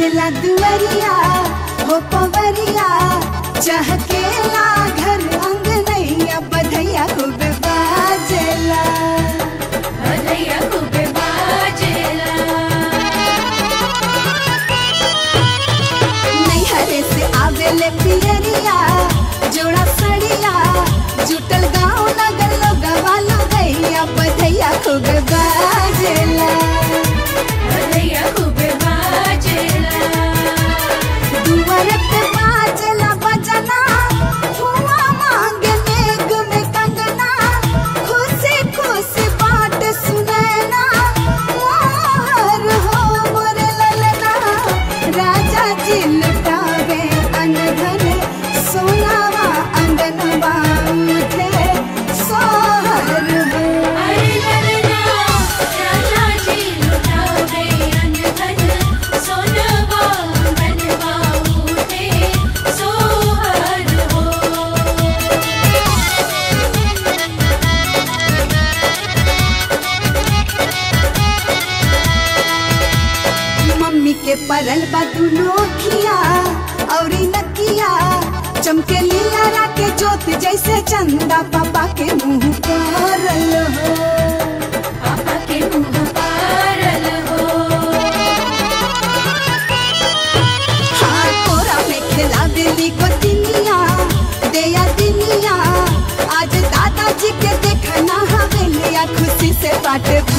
सजला दुवरिया हो पवरिया चहकेला घर अंगनैया बधैया खूब बाजेला भलैया खूब बाजेला नैहरे से आवेले पियरिया जोड़ा सड़िया जुटल गाँव नगर लोगवा गैया बधैया खूब बाजेला भलैया खूब बाजेला दुआर पे बाजेला बजना हुआ मांगे मेघ में कंगना खुशी खुशी बात सुनैना मोहर हो मोर ललना राजा जी लुटावे अनधन सोनावा अंगनवा मुझे सोहर हो अरे ललना राजा जी लुटावे अनधन सोनवा मनवा उठे सोहर हो मम्मी के परल बा दुनो खिया औरी नकिया चमके लीला राके जोत जैसे चंदा पापा के मुंह करल हो पापा के मुँह पारल हो हाँ कोरा में खिला दिली को दिनिया देया दिनिया आज दादाजी के देखना हवेलिया खुशी से बाट